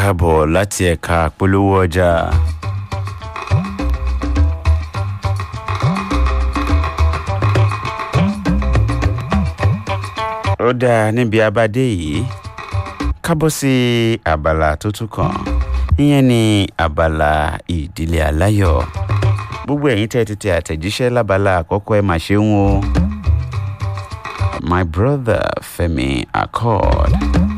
káàbọ̀ láti ẹ̀ka polówó ọjà. ó dáa níbi abadé yìí kábọ̀ sí abala tó tún kàn ìyẹn ní abala ìdílé aláyọ̀ gbogbo ẹ̀yin tẹ́ ti tẹ àtẹ̀jíṣẹ́ lábala àkọ́kọ́ ẹ̀ máa ṣe ń wo my brother Femi Accord.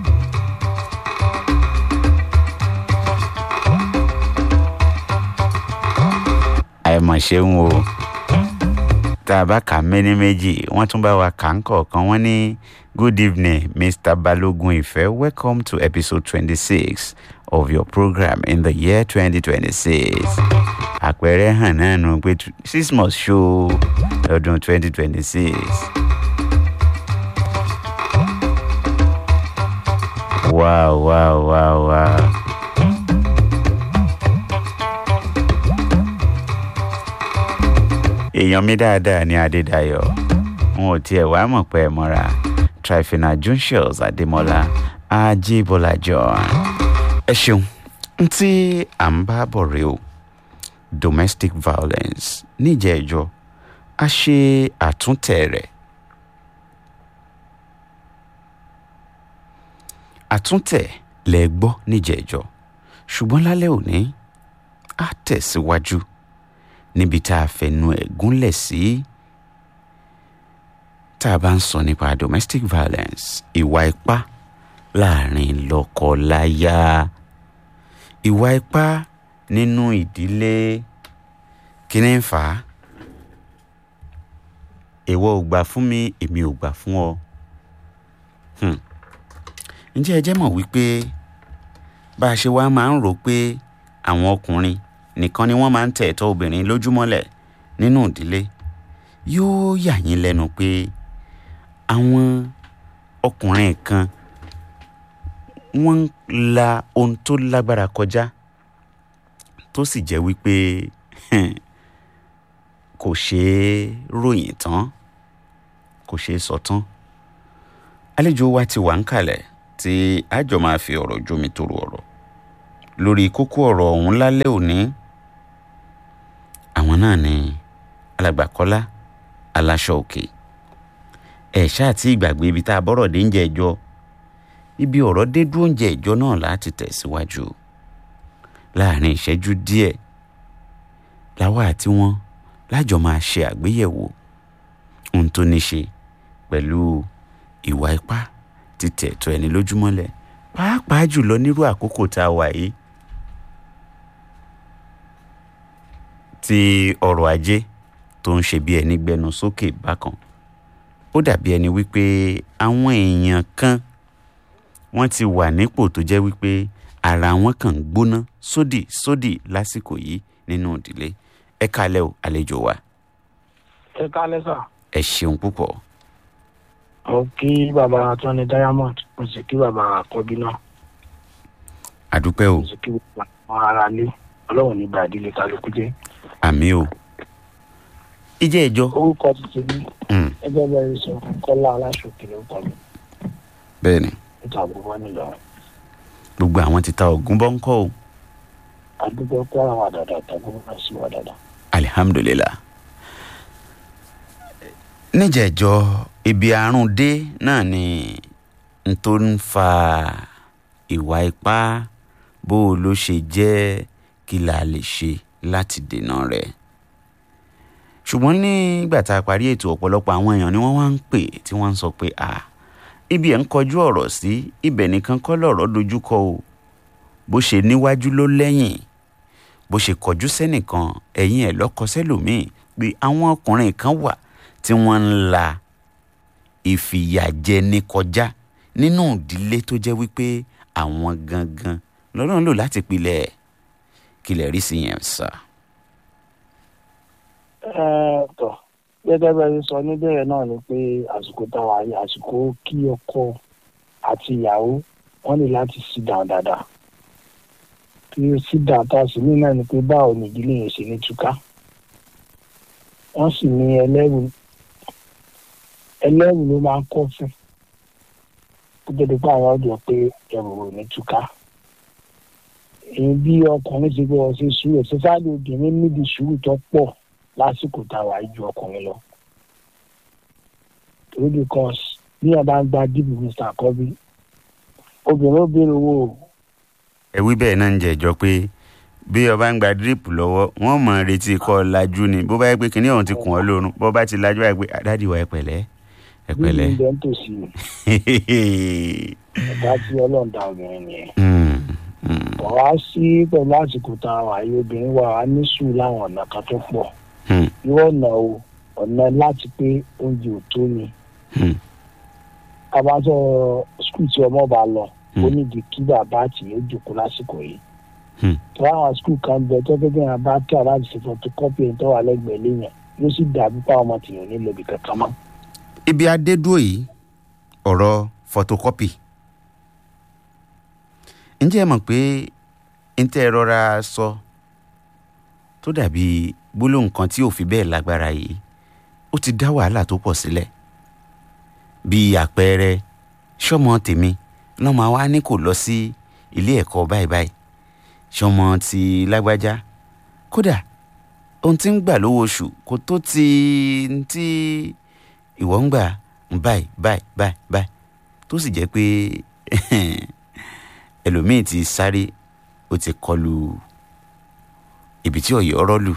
àìmọ̀ ṣeun o tá a bá kà méní méjì wọ́n tún bá wa kà ń kọ̀ọ̀kan wọ́n ní good evening mr balogun ife welcome to episode twenty-six of your program in the year twenty twenty-six àpẹẹrẹ hàn náà nù pé six must show ọdún twenty twenty-six. wow wow wow wow. èèyàn mi dáadáa ní adédayọ̀ n ò tiẹ̀ wá mọ̀ pé ẹ mọ́ra trifina juncius adémọ́lá ajíbọ́lá john ẹ ṣeun n tí à ń bá bọ̀ rèé o domestic violence níjẹ̀ẹ́jọ́ a ṣe àtúntẹ̀ rẹ̀ àtúntẹ̀ lẹ gbọ́ níjẹ̀ẹ́jọ́ ṣùgbọ́n lálẹ́ òní á tẹ̀síwájú níbi tá a fẹnu ẹ̀ gúnlẹ̀ sí tá a bá ń sọ nípa domestic violence ìwà ipá láàrin lọ́kọ-láya ìwà ipá nínú ìdílé kíní ń fà á ìwọ ò gbà fún mi èmi ò gbà fún ọ ǹjẹ́ ẹ jẹ́ mọ̀ wípé bá a ṣe wá máa ń rò pé àwọn ọkùnrin nìkan ni wọ́n máa ń tẹ̀ ẹ̀tọ́ obìnrin lójúmọ́lẹ̀ nínú ìdílé yóò yà yín lẹ́nu pé àwọn ọkùnrin kan wọ́n ń la ohun tó lágbára kọjá tó sì jẹ́ wípé kò ṣeé ròyìn tán kò ṣeé sọ tán àlejò wa ti wà ń kalẹ̀ tí àjọ máa fi ọ̀rọ̀ jómi toro ọ̀rọ̀ lórí kókó ọ̀rọ̀ ọ̀hún lálẹ́ òní àwọn náà ni alàgbà Kọ́lá aláṣọ òkè ẹ̀ ṣáà tí ìgbàgbé ibi tá a bọ́rọ̀ dé ń jẹ ẹjọ́ ibi ọ̀rọ̀ dé dúró ń jẹ ẹjọ́ náà láti tẹ̀síwájú láàrin ìṣẹ́jú díẹ̀ láwa àti wọn lájọ máa ṣe àgbéyẹ̀wò ohun tó ní ṣe pẹ̀lú ìwà ipá títẹ̀ ẹ̀tọ́ ẹni lójúmọ́lẹ̀ pàápàá jùlọ nírú àkókò tá a wà yìí tí ọrọ̀ ajé tó ń ṣe bí ẹni gbẹnu sókè bákan ó dàbí ẹni wípé àwọn èèyàn kan wọ́n ti wà nípò tó jẹ́ wípé ara wọn kàn ń gbóná sódì sódì lásìkò yìí nínú ìdílé ẹ kálẹ́ o àlejò wa. ẹ kálẹ́ sà. ẹ ṣeun púpọ̀. mo kí bàbá tọ́ni diamond mo sì kí bàbá àkọ́bí náà. àdúpẹ́ o mo sì kí bàbá àwọn ará ilé ọlọ́run ní bá ìdílé kálukú jẹ́. àmì o. ìjẹ́ ìjọ. orúkọ tuntun ní ẹgbẹ́ bẹ́ẹ̀ sọ kọ́lá aláṣọkè lórúkọ mi bẹ́ẹ̀ ni níta gbogbo nílò gbogbo àwọn ti ta ògùn bọ́ ń kọ́ o. àdúgbò pé àwọn àdàdà tàbí wọn sì wà dáadáa. alihamdulilah níjẹ̀jọ́ ibi àrùn dé náà ni n tó ń fa ìwà ipá bó o ló ṣe jẹ́ kí la lè ṣe láti dènà rẹ̀ ṣùgbọ́n nígbà tá a parí ètò ọ̀pọ̀lọpọ̀ àwọn èèyàn ni wọ́n wá ń pè tí wọ́n ń sọ pé à ibi ẹ̀ ń kọjú ọ̀rọ̀ sí ibẹ̀ nìkan kọ́ lọ̀rọ̀ dojúkọ o bó ṣe níwájú ló lẹ́yìn bó ṣe kọjú sẹ́nìkan ẹ̀yìn ẹ̀ lọ́kọ sẹ́lòmíì pé àwọn ọkùnrin kan wà tí wọ́n ń la ìfìyàjẹni kọjá nínú ìdílé tó jẹ́ wípé àwọn gangan lọ́lọ́run lò láti pilẹ̀ kílẹ̀ rí sí yẹn sà. ẹ tọ gẹ́gẹ́ bẹ́ẹ̀ sọ níbẹ̀rẹ̀ náà ni pé àsìkò táwa yìí àsìkò kí ọkọ àti ìyàwó wọ́n ní láti sit down dáadáa kí sit down tá a sì ní náà ni pé báwo ni ìdílé yẹn ṣe ní túká wọ́n sì ní ẹlẹ́rù ẹlẹ́rù ló máa ń kọ́ fún kó tó di pé àwọn ọ̀dọ́ pé ẹrù ò ní túká èyí bí ọkùnrin ti gbọ́ ṣe sùúrù especially obìnrin níbi sùúrù tó pọ̀ lásìkò tá a wà ju ọkùnrin lọ. torí because bí wọn bá ń gba dìbò mr akọbí obìnrin ó béèrè owó o ẹ wí bẹ́ẹ̀ náà ń jẹ́jọ́ pé bí ọba ń gba dírípù lọ́wọ́ wọ́n mọ̀ ọ́n retí kọ́ ọ lajú ni bó bá yẹ pé kinní ọ̀hún ti kùn ọ́ lórun bó bá ti lajú wáyé pé àdáàdì wa ẹ pẹ̀lẹ́ ẹ bí pẹ̀lẹ́. mi bẹ́ẹ̀ ń tòsí ẹ̀dá tí ọlọ́run dá obìnrin nìyẹn. Mm, mm, ọ̀rọ̀ á sí pẹ̀lú àsìkò tá a wà yìí obìnrin wa á ní sùúrù láwọn ọ̀nà kan tó pọ̀ mm, irú ọ̀nà o ọ̀nà láti pé oúnjẹ ò tó ni mm, kábàtọ̀ skul tí ọmọ bá lọ Hmm. ó nídìí kí bàbá àti ìyá ó jòkó lásìkò yìí Hmm. tó àwọn skul kan bẹ tó gẹ́gẹ́ yẹn bá kí aláàbò ṣe photocopy ẹni tó wà lẹ́gbẹ̀ẹ́ léyìn yóò sì dàbí pa ọmọ tìyàn nílò ibi kankan mọ́. ibi adédúró yìí ọ̀rọ̀ photocopy ǹjẹ́ ẹ mọ̀ pé ń tẹ́ ẹ rọra sọ tó dàbí gbólóhùn kan tí ò fi bẹ́ẹ̀ lágbára yìí ó ti dá wàhálà tó pọ̀ sílẹ̀ bíi àpẹẹrẹ sọmọ tèmi lọ́mọ wa ní kò lọ sí ilé ẹ̀kọ́ báyìí báyìí sọmọ ti lágbájá kódà ohun tí ń gbà lówó oṣù kò tó ti ti ìwọ ń gbà báyìí báyìí báyìí báyìí tó sì jẹ́ pé ẹlòmíì ti sáré ó ti kọlu ibi tí ọ̀yọ́ ọ̀rọ̀ lù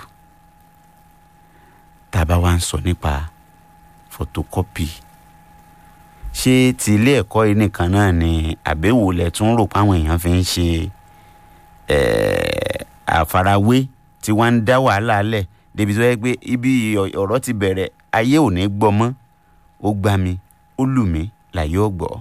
tá a bá wá ń sọ nípa photocopy ṣé ti ilé ẹ̀kọ́ yìí nìkan náà ni àbẹ̀wò lẹ̀ tún rò páwọn èèyàn fi ń ṣe eh, àfarawé tí wọ́n ń dá wàhálà lẹ̀ débi tó yẹ pé ibi ọ̀rọ̀ ti bẹ̀rẹ̀ ayé ò ní gbọ́ mọ́ ó gbá mi ó lù mí láyé ò gbọ́.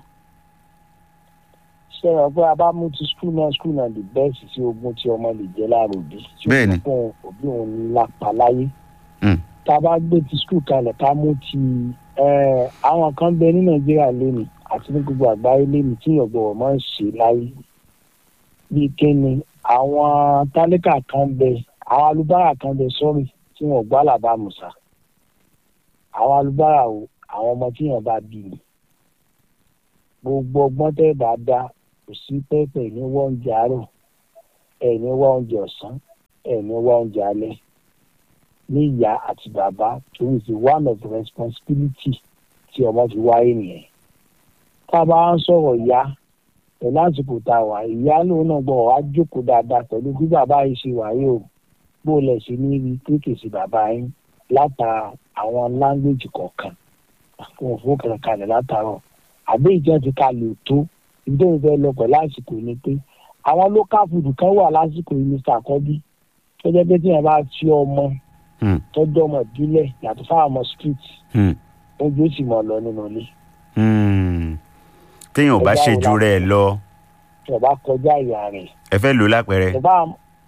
ṣé ẹ pé a bá mú ti skul náà skul náà the best sí ogún tí ọmọ lè jẹ́ láàrọ̀ òbí tí ó Bẹ́ẹ̀ni. fún òbí òun ní lápá láyé Mm. tá a bá gbé ti skul kalẹ̀ ká mú ti eh, àwọn kan bẹ ní nàìjíríà lónìí àti ní gbogbo àgbáyé lónìí tí ìyọ̀gbọ̀wọ̀ máa ń ṣe láyé bíi kíni àwọn tálíkà kan bẹ àwọn alubára kan bẹ sọ́rí tí wọ́n gbọ́ àlàbàmùsà àwọn alubára o àwọn ọmọ tí yàn bá bí ni gbogbo ọgbọ́n tẹ́ ẹ bá dá kò sí pẹ́pẹ́ ní wọ́n oúnjẹ àárọ̀ ẹ̀ ní wọ́n oúnjẹ ọ̀sán ẹ̀ ní wọ́n oúnjẹ alẹ́ ní ìyá àti bàbá torí ti one of the responsibility tí ọmọ fi wáyé nìyẹn tá a bá ń sọ̀rọ̀ ìyá pẹ̀lú àsìkò tá a wà ìyá lóun náà gbọ́ wá jókòó dáadáa pẹ̀lú bí bàbá yìí ṣe wáyé o bó lẹ̀ ṣe ní rí kéèkèsí bàbá yín látara àwọn láńgbèjì kọ̀ọ̀kan fún òfin kankanlẹ̀ látàárọ̀ àbí ìjọ ti ka lè tó ibi tó ń fẹ́ lọ pẹ̀lú àsìkò ni pé àwọn local food kan wà lásìkò yìí mr akọ́bí tó jẹ́ pé tí wọ́n bá fi ọmọ Hmm. tọ́jú ọmọ ìbílẹ̀ yàtọ̀ fáwọn ọmọ street Hmm. oúnjẹ ó sì mọ̀ lọ nínú ilé Hmm. téèyàn ò bá ṣe ju rẹ̀ lọ tí wọ́n bá kọjá ìyá rẹ̀ ẹ fẹ́ lò ó lápẹẹrẹ. tí wọ́n bá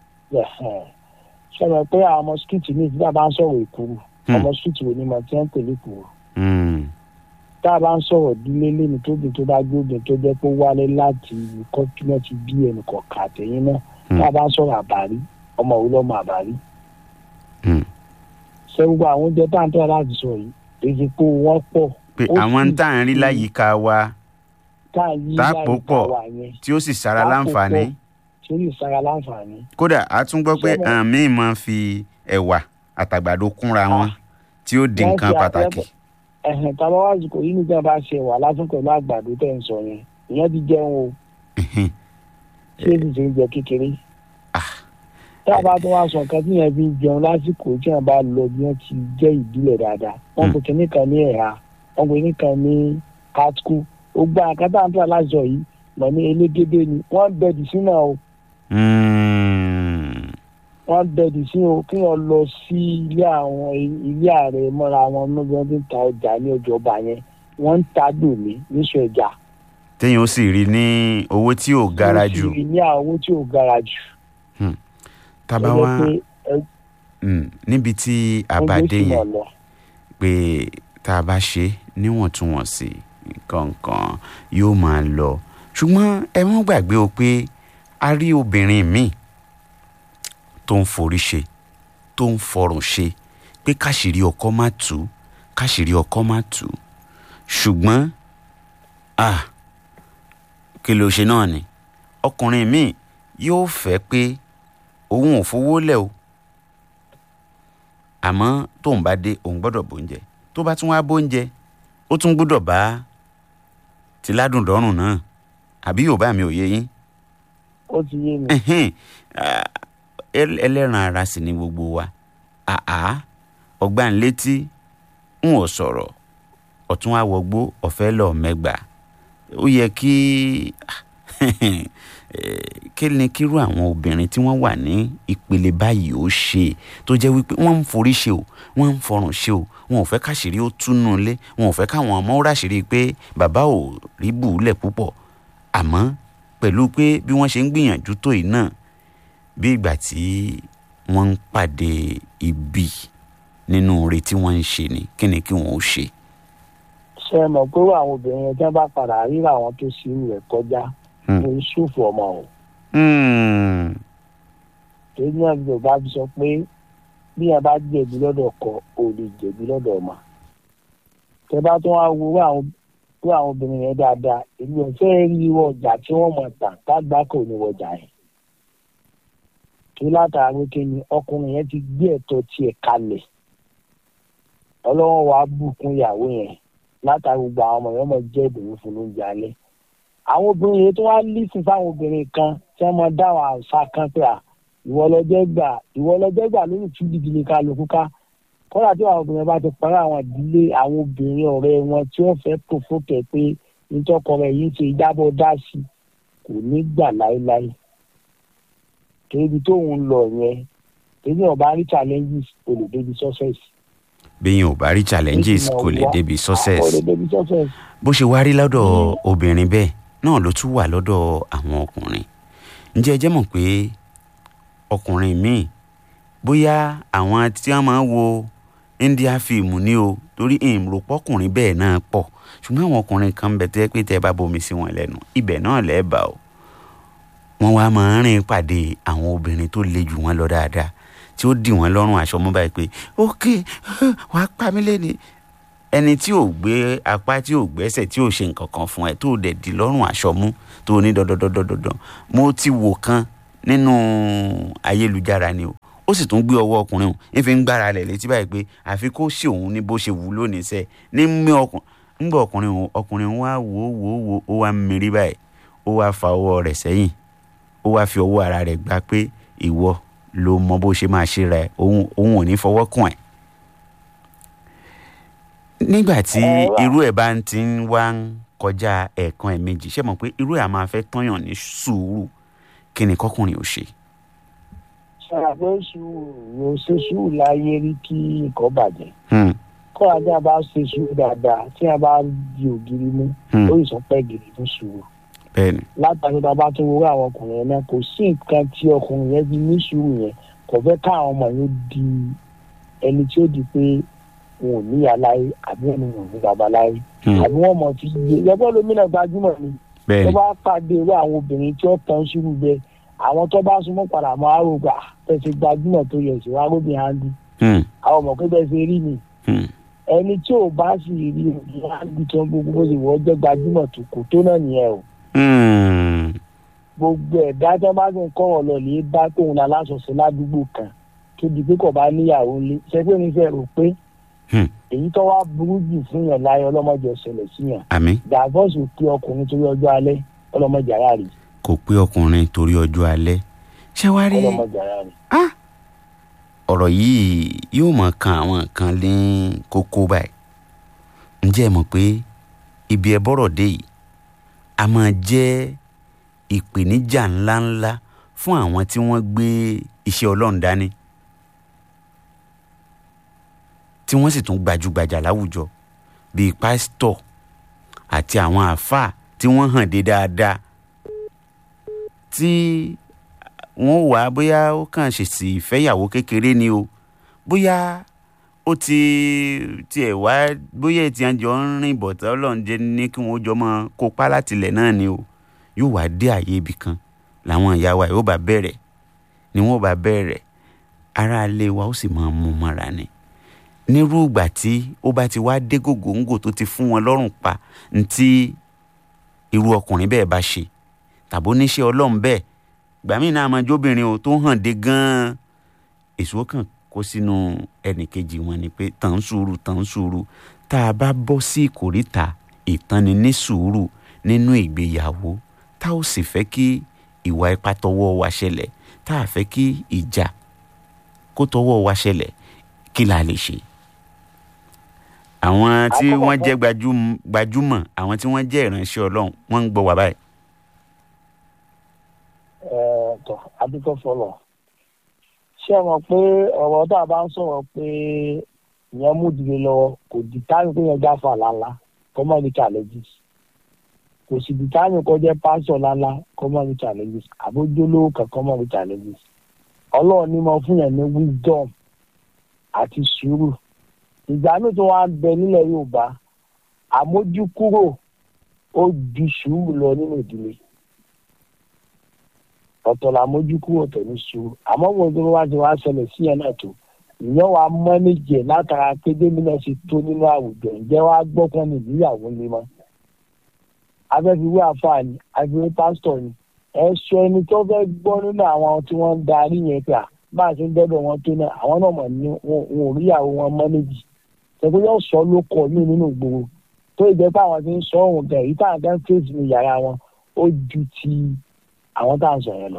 sọ̀rọ̀ pé àwọn ọmọ street ní ìdílé bá ń sọ̀rọ̀ ìkúrú Hmm. ọmọ street wo ni mo ti ń pèlè ìkúrú Hmm. tá a bá ń sọ̀rọ̀ ìdílé lẹ́nu tóbi tó bá gbógun tó jẹ́ pé ó wálé láti kọ́túnà ti bí ẹnì kọ̀ọ̀kan àtẹ̀yìn náà Hmm. tá a bá ń sọ̀rọ̀ àbárí ọmọ òun lọ́mọ àbárí. Hmm. ṣé gbogbo àwọn oúnjẹ tá à ń tọ́ láti sọ yìí èyí pé wọ́n pọ̀ pé Ó àwọn sì tá à ń rí ti- láyìíká wa tá à ń yí Tá a láì pò pọ̀. wà yẹn tí ó sì sára Tá a pò láǹfààní pọ̀. sórí ìsara láǹfààní. kódà a tún gbọ́ pé Ṣé mo- àwọn míì máa ń fi ẹ̀wà àtàgbàdo kúnra wọn tí ó di Wọ́n nǹkan fi pàtàkì. àpẹẹrẹ- ẹ̀hìn tábà wá àsìkò yìí nígbà bá ṣe wà lásán pẹ̀lú àgbàdo tẹ̀ ń sọ yẹn ìyẹn ti jẹun o ṣé èsì ṣe ń jẹ kékeré. tá a bá tún wá sọ nǹkan tí yẹn fi ń jẹun lásìkò tí yẹn bá lọ bí wọ́n ti jẹ́ ìbílẹ̀ dáadáa wọ́n pe kínní kan ní ẹ̀ha wọ́n pe kínní kan ní katku ó gba àkátà ń tà láṣọ yìí mọ̀ ní elégédé ni wọ́n bẹ̀dì sínú o Hmm. wọ́n bẹ̀dì sí o kí wọ́n lọ sí ilé àwọn ilé ààrẹ mọ́ra wọn níbi wọ́n ti ń ta ọjà ní ọjọ́ ọba yẹn wọ́n ń ta dòmí níṣọ ẹja. téèyàn ó sì rí ní owó tí ò gara jù Wọ́n ti rí ní àwọn owó tí ò gara jù. tábà Tó jẹ́ wá pé ẹ- hmm, níbi tí a bá oúnjẹ dé sì mọ̀ yẹn lọ. pé tá a bá ṣe níwọ̀ntúnwọ̀nsì nǹkan kan yóò máa lọ ṣùgbọ́n ẹ mọ́ gbàgbé o pé a rí obìnrin míì tó ń forí ṣe tó ń fọrùn ṣe pé káṣírí ọkọ má tú káṣírí ọkọ má tú ṣùgbọ́n ah kí ló ṣe náà ni ọkùnrin míì yóò fẹ́ pé òun ò fowó lẹ̀ o àmọ́ tóun bá dé òun gbọ́dọ̀ bóúnjẹ tó bá tún wá bóúnjẹ ó tún gbọ́dọ̀ bá ti ládùn dọ́rùn náà àbí yorùbá mi ò yé yín ó ti yé mi ẹhìn ah, ẹl- ẹlẹ́ran ara sì ni gbogbo wa àá ọgbà ń létí ń ò sọ̀rọ̀ ọ̀tún àwọ̀gbó ọ̀fẹ́ lọ mẹ́gbà ó yẹ kí eh, kí ni kírú àwọn obìnrin tí wọ́n wà ní ìpele báyìí ó ṣe tó jẹ́ wípé wọ́n ń forí ṣe o wọ́n ń fọrùn ṣe o wọn ò fẹ́ káṣírí ó túnú ilé wọn ò fẹ́ káwọn ọmọ ó ráṣírí pé bàbá ò rí bùúlẹ̀ púpọ̀ àmọ́ pẹ̀lú pé bí wọ́n ṣe ń gbìyànjú tó yìí náà bí ìgbà tí wọ́n ń pàdé ibi nínú oore tí wọ́n ń ṣe ni kí ni kí wọ́n ó ṣe. ṣe é mọ̀ pé àwọn obìnrin yẹn tí wọ́n bá padà ríra àwọn tó ṣe irú rẹ̀ kọjá Hmm. ní ṣùfù ọmọ o Hmm. èyí náà bí yorùbá fi sọ pé bí ẹ bá jẹ̀bi lọ́dọ̀ ọkọ ò lè jẹ̀bi lọ́dọ̀ ọmọ tẹ bá tún wá wo irú àwọn irú àwọn obìnrin yẹn dáadáa èmi ò fẹ́ rí irú ọjà tí wọ́n mọ̀ tà kágbá kò ní wọjà yẹn tó látara pé kí ni ọkùnrin yẹn ti gbé ẹ̀tọ́ tiẹ̀ kalẹ̀ ọlọ́wọ́n wàá bùkún ìyàwó yẹn látara gbogbo àwọn ọmọ yẹn mọ̀ jẹ́ ìdùnnú fún lóúnjẹ alẹ́ àwọn obìnrin yẹn tó wá lísìn fáwọn obìnrin kan tí wọ́n mọ dá àwọn àṣà kan pé à ìwọ lọ́jọ́ gbà ìwọ lọ́jọ́ gbà lórí tú gidigidi kálukú ká kọ́lá tí àwọn obìnrin bá ti parí àwọn ìdílé àwọn obìnrin ọ̀rẹ́ wọn tí wọ́n fẹ́ pòfókè pé nítọ́kọ rẹ̀ yìí ṣe ìjábọ̀ dá sí kò ní gbà láéláé kébi tóun lọ yẹn kébi ọba rí challenges kò lè débi success. bẹ́yìn ò bá rí challenges kò lè débi kò success lè débi success. bó ṣe wá rí lọ́dọ̀ obìnrin bẹ́ẹ̀ náà ló tún wà lọ́dọ̀ àwọn ọkùnrin ǹjẹ́ ẹ jẹ́ mọ̀ pé ọkùnrin míì bóyá àwọn tí wọ́n máa ń wo india fíìmù ni o torí ìrò pọ́kùnrin bẹ́ẹ̀ náà pọ̀ ṣùgbọ́n àwọn ọkùnrin kan ń bẹ tẹ́ pé tẹ́ bá bomi sí wọn lẹ́nu ibẹ̀ náà lẹ́ẹ̀bà o wọ́n wá máa ń rìn pàdé àwọn obìnrin tó le jù wọ́n lọ dáadáa tí ó dì wọ́n lọ́rùn aṣọ mú báyìí pé ókè wàá pa mí lẹ́ni ẹni tí ò gbé apá tí ò gbẹ́sẹ̀ tí ò ṣe nǹkan kan fún ẹ tó dẹ̀ di lọ́rùn aṣọ mú tó ní dandandandandandan mo ti wò kan nínú ayélujára ni o ó sì tún gbé ọwọ́ ọkùnrin o ń fi ń gbára rẹ̀ létí báyìí pé àfi kó ṣe òun ní bó ṣe wù ú lónìí sẹ́ ní mí ọkùnrin ńgbà ọkùnrin òun ọkùnrin wá wò ó wò ó wò ó ó wá ń mirí báyìí ó wá fa ọwọ́ rẹ̀ sẹ́yìn ó wá fi ọwọ́ ara rẹ̀ gbá pé ìwọ ló mọ bó ṣe máa ṣe ra ẹ òun òun ò ní fọwọ́ kàn ẹ́ nígbà tí Ẹ wá. irú ẹ̀ bá ń ti ń wá ń kọjá ẹ̀ẹ̀kan ẹ̀ méjì ṣé mọ̀ pé irú ẹ̀ á máa fẹ́ tọ́yàn ní sùúrù kí ni kọ́kùnrin ò ṣe. ṣáà pé sùúrù yóò ṣe sùúrù láyé rí kí nǹkan bàjẹ́ Hmm, kọ́ ajá bá ṣe sùúrù dáadáa tí a bá di ògiri mú hmm, ó yìí sọ pé gidi fún sùúrù bẹ́ẹ̀ni látàrí tá a bá tún wúrọ̀ àwọn ọkùnrin yẹn náà kò sí nǹkan tí ọkùnrin yẹn fi ní sùúrù yẹn kò fẹ́ káwọn ọmọ yẹn di ẹni tí ó di pé wọn ò níyà láyé àbí wọn ò ní bàbá láyé hmm, àbí wọn mọ̀ fi gbé yẹ́pọ̀ lómìnà gbajúmọ̀ ni tó bẹ́ẹ̀ni bá pàdé irú àwọn obìnrin tí ó tán sùúrù bẹ́ẹ̀ àwọn tó bá súnmọ́ padà mọ́ àrògbà tẹ̀sí gbajúmọ̀ tó yẹ sí wàá róbìn handi hmm, àwọn ọmọ pé bẹ́ẹ̀ ṣe rí ni hmm, ẹni tí ò bá sì rí òbí handi tó ń gbogbo bó ṣe wọ́ jẹ́ gbajúmọ̀ tó kò tó náà nìyẹn o hmm, gbogbo ẹ̀dá tó bá ti ń kọ́ ọ̀lọ́ lè bá tóun la lásọ̀ọ́sọ ládùúgbò kan tó di pé kò bá níyàwó lé ṣẹ́gbẹ́ mi fẹ́ rò pé hmm. èyí tó wá burú jù fún yàn láyé ọlọ́mọdé ọ̀sẹ̀lẹ̀ sí yàn àmì dàbọ̀sì pé ọkùnrin torí ọjọ́ alẹ́ ọlọ́mọdé ara rè kò pé ọkùnrin torí ọjọ́ alẹ́ ṣé wàá rí ọlọ́mọdé ara rè. ọ̀rọ̀ yìí yóò mọ̀ kan àwọn nǹkan ní kókó báyìí ǹjẹ́ ẹ mọ̀ pé ibi ẹ bọ́rọ̀ dé yìí a máa jẹ́ ìpèníjà ńláńlá fún àwọn tí wọ́n gbé iṣẹ́ ọlọ́run dání tí wọ́n sì tún gbajúgbajà láwùjọ bíi pásítọ̀ àti àwọn àáfàá tí wọ́n hàn dé dáadáa tí wọ́n wà bóyá ó kàn ṣèṣì ìfẹ́yàwó kékeré ni o bóyá ó ti tiẹ̀ wá bóyá ètí àjọ ń rìn bọ̀tá ọlọ́run jẹ́ ní kí wọ́n jọ mọ́ kópa látilẹ̀ náà ni o yóò wá dé àyè ibì kan làwọn ìyá wa yóò bá bẹ̀rẹ̀ ni wọ́n bá bẹ̀rẹ̀ aráalé wa ó sì máa mú mọ́ra ni nírú ìgbà tí ó bá ti wá dé gògóńgò tó ti fún wọn lọ́rùn pa ntí irú ọkùnrin bẹ́ẹ̀ bá ṣe tàbí oníṣẹ́ ọlọ́run bẹ́ẹ̀ gbàmí náà máa jóbìnrin o tó hàn dé gan-an èso kan kó sínú ẹnìkejì wọn ni pé tàn sùúrù tàn sùúrù tá a bá bọ́ sí ìkórìtà ìtànni ní sùúrù nínú ìgbéyàwó tá ò sì fẹ́ kí ìwà ipá tọwọ́ wa ṣẹlẹ̀ tá a fẹ́ kí ìjà kó tọwọ́ wa ṣẹlẹ̀ kí la lè ṣe. àwọn tí Àkọ́kọ́- wọ́n jẹ́ gbajúm- gbajúmọ̀ àwọn tí wọ́n jẹ́ ìránṣẹ́ ọlọ́run wọ́n ń gbọ́ wa báyìí. ẹ tọ adúgbò fọlọ ṣé ẹ mọ̀ pé ọ̀rọ̀ tá a bá ń sọ̀rọ̀ pé ìyẹn mú ìdílé lọ́wọ́ kò di táyì pé yẹn jáfa lánlá kọ́mọ́ ní challenges kò sì di táyì kó jẹ́ pásọ̀ lánlá kọ́mọ́ ní challenges àbójúlówó kan kọ́mọ́ ní challenges ọlọ́run ní mo fún yẹn ní wisdom àti sùúrù ìgbà míì tó wá ń bẹ nílẹ̀ yorùbá àmójúkúrò ó ju sùúrù lọ nínú ìdílé ọ̀tọ̀ la mójú kúrò ọ̀tọ̀ ní sùúrù àmọ́ mo tó wá ti wá ṣẹlẹ̀ sí yẹn náà tó ìyẹn wàá mọ́nìjẹ̀ látara pé gómìnà ṣe tó nínú àwùjọ ǹjẹ́ wàá gbọ́kàn ní ìyàwó lé mọ́ afẹ́fiwé àfààní àfiwé pásítọ̀ ni ẹ sọ ẹni tó fẹ́ gbọ́ nínú àwọn tí wọ́n ń darí yẹn pé à bá a ṣe ń dọ́dọ̀ wọn tó náà àwọn náà mọ̀ ní wọn wọn ò rí ìyàwó wọn mọ́nìjì ṣẹ́gun yóò sọ ló kọ̀ mí nínú ìgboro tó ìjẹ́ pé àwọn ti ń sọ òun gan èyí táwọn kan fèsì ní yàrá wọn ó ju ti àwọn tá à ń sọ yẹn lọ.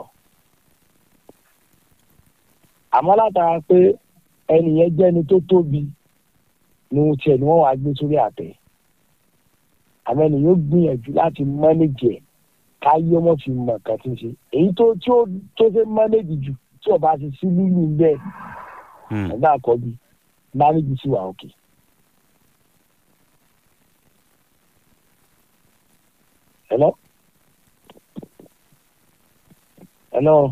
àmọ́ látara pé ẹnì yẹn jẹ́ ẹni tó tóbi ni ohun tiẹ̀ ni wọ́n wá gbé sórí àtẹ. àmọ́ ẹnì yóò gbìyànjú láti mọ́nẹ́jì ẹ̀ káyé ọmọ fi mọ̀ nǹkan tí ń ṣe. èyí tó tí ó tó ṣe mọ́nẹ́jì jù tí ọba ti sí lílù bẹ́ẹ̀ Hmm. ẹ̀dá àkọ́bí mánẹ́jì sí wà òkè. Hello? Hello?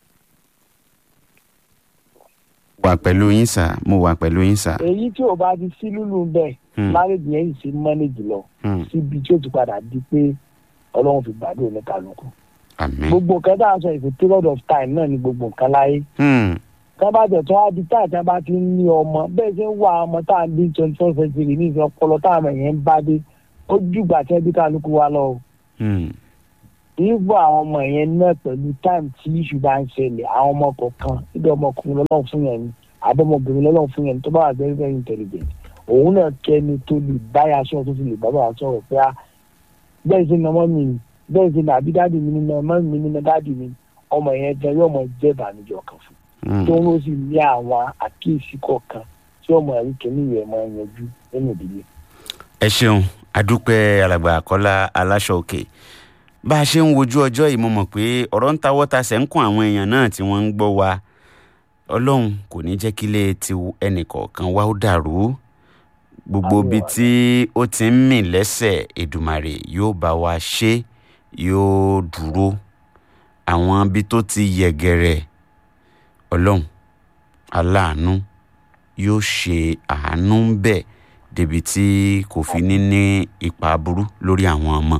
wà pẹ̀lú yín sà mo wà pẹ̀lú yín sà. èyí tí ò bá ti sí lúlù ń bẹ Hmm. márèjì yẹn sì mọ́nẹ́jì lọ Hmm. síbi tí ó ti padà di pé ọlọ́run fi gbàdúrà ní kálukú. àmín. gbogbo nǹkan tá à ń sọ ìfẹ́ period of time náà ni gbogbo nǹkan láyé. Hmm. tá a bá tẹ̀ tún á di táà tí a bá ti ń ní ọmọ bẹ́ẹ̀ ṣe ń wá ọmọ tá à ń bí twenty four century ní ìfẹ́ ọpọlọ tá àmọ̀ yẹn ń bá dé ó jùgbà tí ẹbí kálukú wa lọ. o. Hmm. ìbò àwọn ọmọ yẹn náà pẹ̀lú time tí iṣu bá ń ṣẹlẹ̀ àwọn ọmọ kọ̀ọ̀kan níbi ọmọkùnrin lọ́lọ́run fún yẹn ni àbọ̀mọbìnrin lọ́lọ́run fún yẹn ni tó bá wà very very intelligent òun náà kẹ́ni tó lè báyà aṣọ tó fi lè bá bàbá sọ̀rọ̀ pé á bẹ́ẹ̀ sí ni ọmọ mi ni bẹ́ẹ̀ sí ni àbí dáàdì mi ni ọmọ mi ni dáàdì mi ọmọ yẹn gan yóò mọ jẹ́ ìbànújẹ́ ọkàn fún Hmm. tó ń lọ sí ní àwọn àkíyèsí kọ̀ọ̀kan tí ọmọ ẹ̀rí kìíní rẹ̀ máa yanjú nínú ìdílé. ẹ ṣeun adúpẹ́ alàgbà àkọ́lá aláṣọ òkè bá a ṣe ń wojú ọjọ́ yìí mo mọ̀ pé ọ̀rọ̀ ń tawọ́ tasẹ̀ ń kún àwọn èèyàn náà tí wọ́n ń gbọ́ wa ọlọ́run kò ní jẹ́ kílé ti ẹnìkọ̀ọ̀kan wá ó dàrú gbogbo Àmín ibi o. tí ó ti ń mì lẹ́sẹ̀ èdùmàrè yóò bá wa ṣe yóò dúró àwọn ibi tó ti yẹ̀gẹ̀rẹ̀ ọlọ́run aláàánú yóò ṣe àánú ń bẹ̀ débi tí kò fi ní ní ipa burú lórí àwọn ọmọ.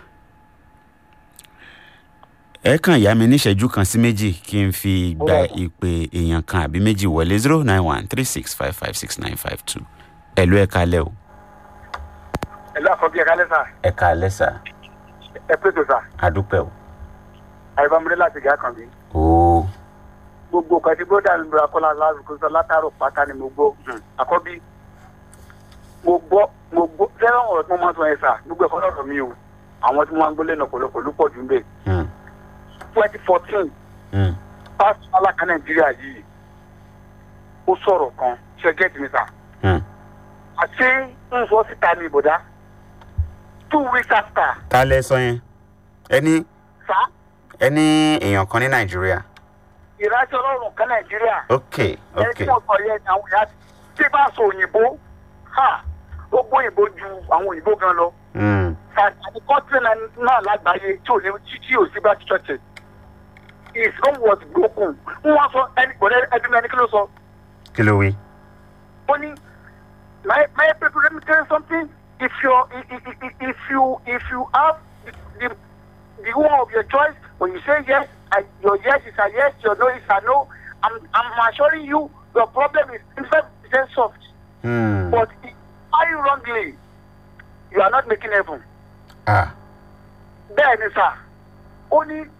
ẹ kàn yá mi níṣẹ́jú kan sí méjì kí n fi gba Alright. ìpè èèyàn kan àbí méjì wọlé zero nine one three six five five six nine five two ẹ ló ẹ kalẹ̀ o. ẹ̀lú àkọ́bí ẹ̀ka lẹ́sà ẹ kalẹ̀ sà ẹ pètò sà àdúpẹ́ o. àyèbámúdé láti gà kàn mí. ooo gbogbo nǹkan tí bóńdà mi bọ̀rọ̀ akọ́lá lásìkò sọ látàrọ̀ pátá ni mo gbọ́ Hmm. àkọ́bí mo gbọ́ mo gbọ́ fẹ́ràn ọ̀rọ̀ tí wọ́n máa ń sọ yẹn sà gbogbo ẹ̀kọ́ lọ́rọ̀ mi o àwọn tí wọ́n máa ń gbólé náà pọ̀lọpọ̀ ló pọ̀ jù ń bẹ̀. Hmm. twenty fourteen Hmm. pásítọ̀ aláka nàìjíríà yìí ó sọ̀rọ̀ kan ṣe gẹ́tì mi sà Hmm. àti ń sọ síta ní ìbòdá two weeks after ta lẹ sọ yẹn ẹni sà ẹni èèyàn kan ní nàìjíríà ìrántí ọlọ́run kan nàìjíríà ok ẹni ok tí wọ́n sọ yẹn ni àwọn ìyá tí bá sọ òyìnbó ha ó gbọ́ òyìnbó ju àwọn òyìnbó gan lọ Hmm. àti kọ́ńtì náà lágbàáyé tí ò ní tí tí ò sí bá church his own was broken wọ́n sọ ẹni gbọ́dọ̀ ẹbí mi ẹni kí ló sọ kí ló wí. ó ní my my people let me tell you something if you if, if, if you if you have the, the the one of your choice when you say yes I, your yes is a yes your no is a no i'm i'm assuring you your problem is five percent soft Hmm. but if are you wrongly you are not making heaven ah bẹ́ẹ̀ ni sà ó ní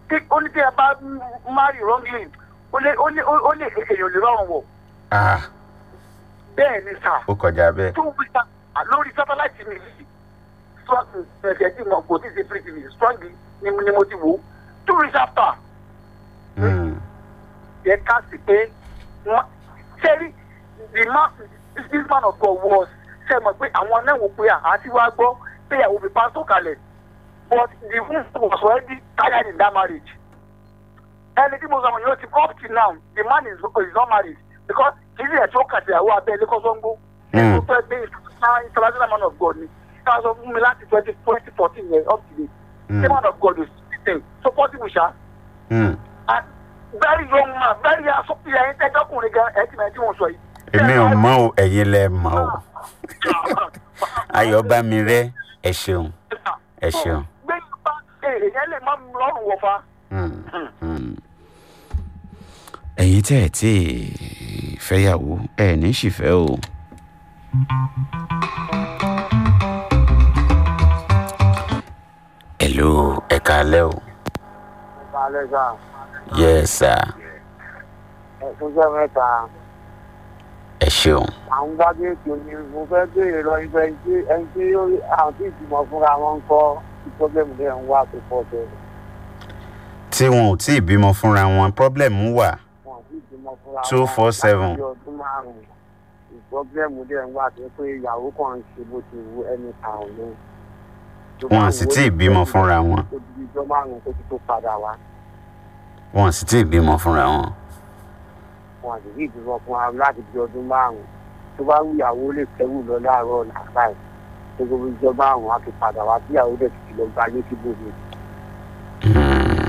tí ó ní tí ẹ bá marry wrongly ó lè ó lè ó lè èèyàn lè rọrùn wọ̀ ah bẹ́ẹ̀ ni sà ó kọjá bẹ́ẹ̀ tó wí sà lórí sátáláìtì mi yìí strong ẹ̀jẹ̀ tí mo kò tí ì ṣe free tv strong ni mo- ni mo ti wò ó two weeks after Hmm. yẹ ká sí pé wọ́n sẹ́rí the man this man of God was ṣe mọ̀ pé àwọn náà wò pé àti wá gbọ́ pé ìyàwó fi pásítọ̀ kalẹ̀ but the woman was already tired in that marriage ẹni tí mo sọ wọn yóò ti up till now the man is, is not married because kìí ẹ̀ tó kàtì ìyàwó abẹ́ ilé kọ́sọ́ngbó Mm. ó fẹ́ gbé international man of God ni ká sọ fún mi láti twenty twenty fourteen yẹn up to date Mm. the man of God is still so possible ṣá Hmm. and very young man very asopia ẹyin tẹjọkùnrin gan ẹ ti mọ ẹ tí mo sọ yìí. èmi ò mọ̀ o ẹ̀yin lẹ mọ̀ o ayọ̀bámirẹ́ ẹ ṣeun ẹ ṣeun. gbé nípa èèyàn lè má lọ́rùn wọ̀ fa. Hmm. Hmm. ẹ̀yin tẹ́ ẹ̀ tí ì fẹ́yàwó ẹ̀ ní sì fẹ́ o. hello ẹ káalẹ́ o. balẹ̀ sà yes sir ẹ̀sùn jẹ́ mẹ́ta ẹ ṣeun. àwọn bá dé ètò ni mo fẹ́ béèrè lọ ibẹ̀ ẹni tí ẹni tí àwọn tí ìgbìmọ̀ fúnra wọn ń kọ́ tí pọ́blẹ́mù dẹ̀ ń wá tó pọ̀ tó tí wọn ò tí ì bímọ fúnra wọn problem wà. wọn tí ìgbìmọ̀ fúnra wọn Two four seven. láti ọdún márùn-ún ìpọ́blẹ́mù dẹ̀ ń wá tó pé ìyàwó kan ń ṣe bó ti wù ẹni àrùn ní. Wọn sì tí ì bímọ fúnra wọn. ó di ijọ́ márùn-ún kó tó tó padà wá wọn sì tí ì bímọ fúnra wọn. wọn àti yìí bímọ fún wa láti di ọdún márùn-ún tó bá wù ìyàwó lè kẹ́rù lọ láàárọ̀ làbáyé tó gbogbo ijọ́ márùn-ún á fi padà wá tí ìyàwó dẹ̀ ti lọ gba ayé síbòmí. Hmm.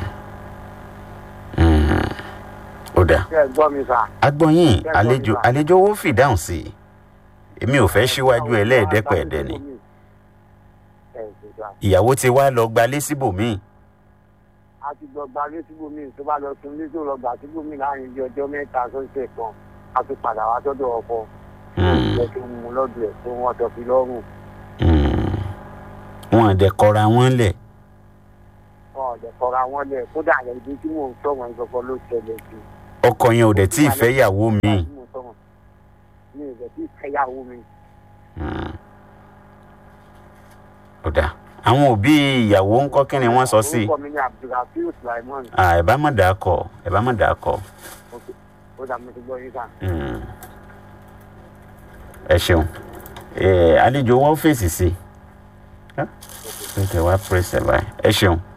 Hmm. ó dáa. ṣé ẹ gbọ́ mi sà. agbọ́yìn Bẹ́ẹ̀ àlejò gbọ́ mi bá. àlejò owó fìdáhùn sí i èmi ò fẹ́ síwájú ẹlẹ́ẹ̀dẹ́pẹ̀ẹ́dẹ́ ni ẹ ṣe sà. ìyàwó ti wá lọ gbalé síbòmíì a ti lọ gba ayé síbòmí tó bá lọ sun ilé tó lọ gbà síbòmí láàrin bí ọjọ́ mẹ́ta sọ́sẹ̀ kan a ti padà wá sọ́dọ̀ ọkọ. Hmm. jẹ́ kí n mú lọ́dọ̀ ẹ̀ tó wọ́n tọ́ fi lọ́rùn. Hmm. wọn àdẹ kọra wọn lẹ̀ wọn ò dẹ̀ kọra wọn lẹ̀ kódà ẹ̀dí tí mò ń sọ̀rọ̀ ìgbọ̀kọ̀ ló ṣẹlẹ̀ sí. ọkọ yẹn ò dẹ̀ tí ì fẹ́ yàwó mi. Nígbà tí mò ń sọ̀rọ̀, mi ò dẹ̀ tí ì fẹ́yàwó mi. Hmm. ó dáa àwọn òbí ìyàwó ń kọ́ kí ni wọ́n sọ sí i orúkọ mi ni abdulrafiu sulaiman Ah, ẹ bá má dàá kọ ẹ bá má dàá kọ. ó dà mo ti gbọ́ yín sàn. Hmm. ẹ ṣeun ẹ àlejò wọn fèsì sí i ẹ tẹ wá pèsè báyìí ẹ ṣeun.